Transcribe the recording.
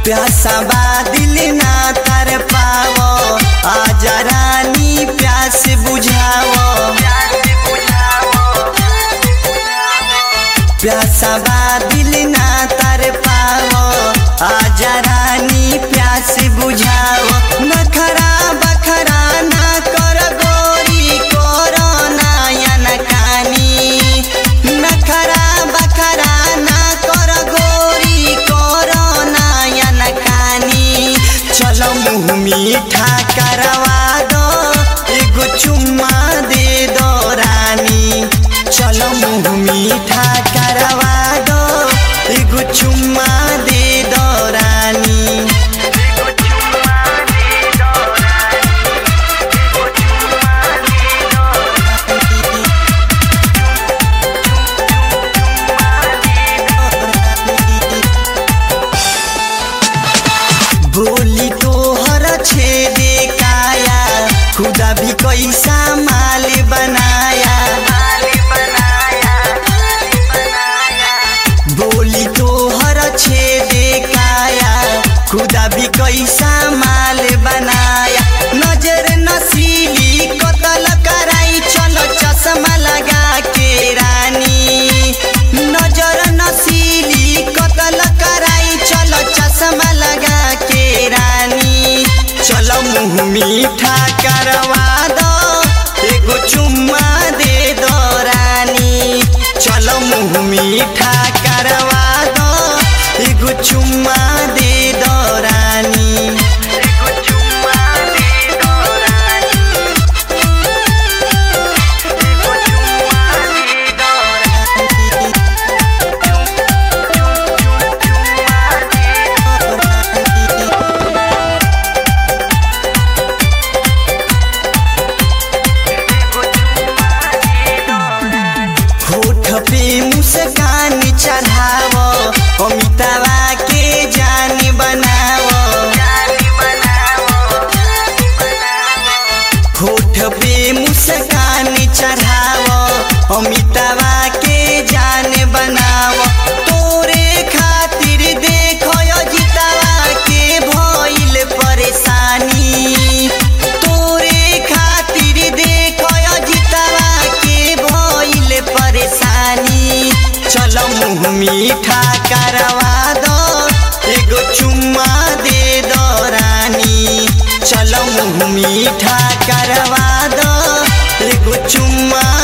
प्यासा बा दिल ना तर पावो आजा रानी प्यास बुझावो प्यासा बा दिल ना तर पावो आजा रानी प्यास बुझावो नखरा बखरा ना कर गोरी कोरोना यन कानी नखरा बखरा ना कर गोरी कोरोना यन कानी चलो मुँह मीठा करवा दो एगो चुम्मा दे दो रानी चलो मुँह मीठा करवा दो एगो चुम्मा दे दो रानी बोली तो हर छेदे काया खुदा भी कैसा माल बनाया बोली तो हर छेदे काया खुदा भी कैसा माल बनाया नजर नसीली कतल कराई चलो चश्मा लगा के रानी नजर नसीली कतल कराई चलो चश्मा लगा के रानी चलो मुँह मीठा करवा दो एगो चुम्मा दे दो रानी चलो मुँह मीठा करवा दो एगो चुम्मा दे दो रानी होठ पे मुस्कान चढ़ावो अमितावा के जान बनावो होठ पे मुस्कान चढ़ावो अमितावा के जान बनावो तोरे खातिर देखो जितावा के भइल परेशानी तोरे खातिर देखो जितावा के भइल परेशानी चलो मुँह मीठा करवा दो एगो चुम्मा दे दो रानी चलो मुँह मीठा करवा दो एगो चुम्मा